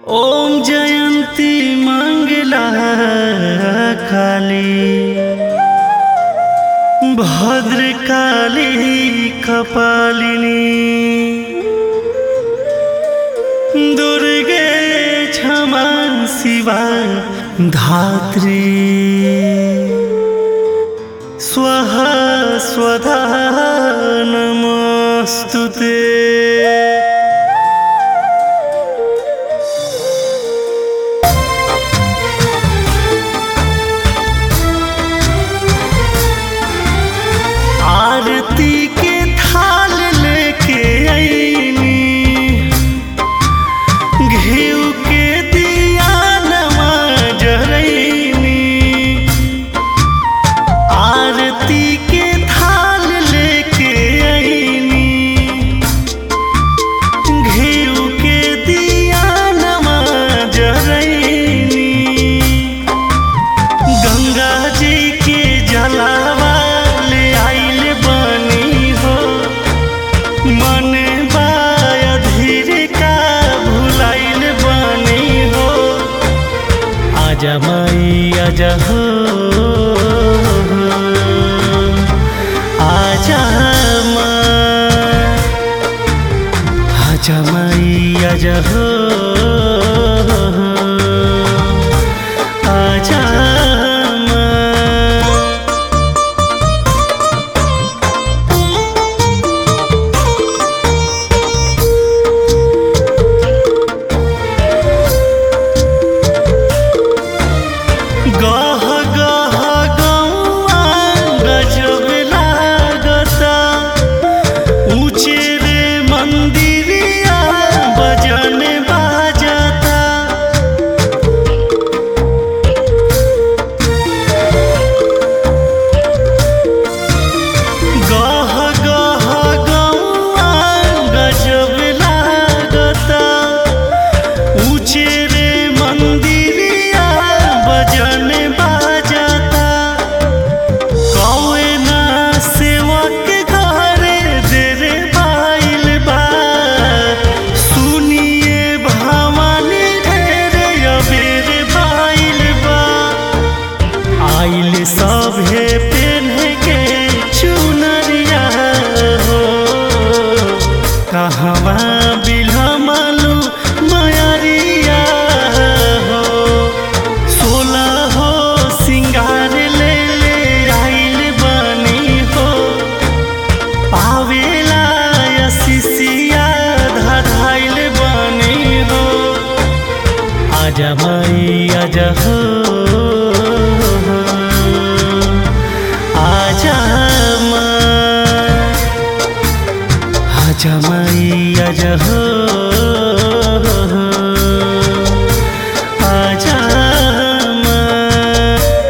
ओम जयंती मंगला काली भद्रकाली कपालिनी दुर्गे क्षमा शिवा धात्री स्वः स्वधा नमोऽस्तु ते आरती के थाल लेके आईनी घीव के दिया नमा जरैनी आरती के थाल लेके आईनी घीव के दिया नमा जरैनी गंगा जी के जलावा ले आइल बनी हो मन बाया धीर का भुलाइल बनी हो आजा माई आजा हो आजा माँ आजा माई आजा हो आजा माँ गह गह गौआ गजब लागता ऊंचे रे मंदिरिया बजन बाजता गह गह गौआ गजब लागता ऊंचे रे मंदिरिया बजन बाजता कौए ना सेवक घरे देरे बाइल बा सुनिए भवानी ढेरे अबेर बाइल बा आइल सभे पेन्ह के चुनरिया हो कहवा बिलमलू मयरिया हो सोला हो सिंगार ले ले आइल बनी हो पावेला यसिसिया धधाइल बनी हो आजा माई आजा हो आजा माँ आजा माई आजा हो आजा माँ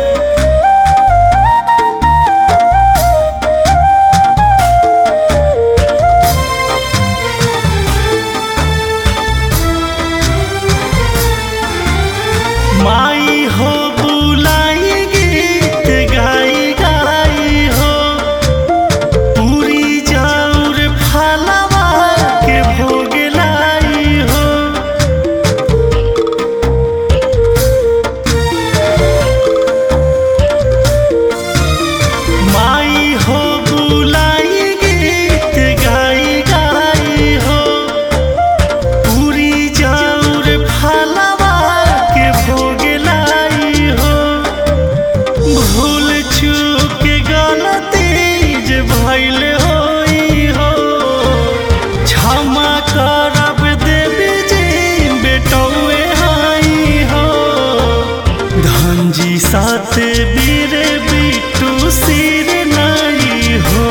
माई हो बुलाई गीत गाई गाई हो पूरी जाऊर फलवा के भोग लाई हो माई हो बुलाई गीत गाई गाई हो पूरी जाऊर फलवा के भोग लाई हो भूल चूक गलती जे भइल होई हो क्षमा करब देवी जी बेटौए हाई हो धनजी साथ बीर बिटू सिर नहीं हो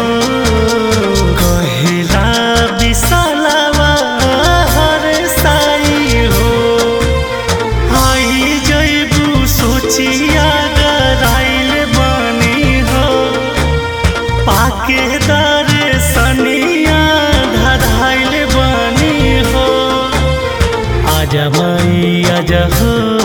कहेला विशालवा हर साई हो आई जैबू सोचिया गराइल बनी हो पाके दर सनिया धराइल बनी हो आजा माई आजा हो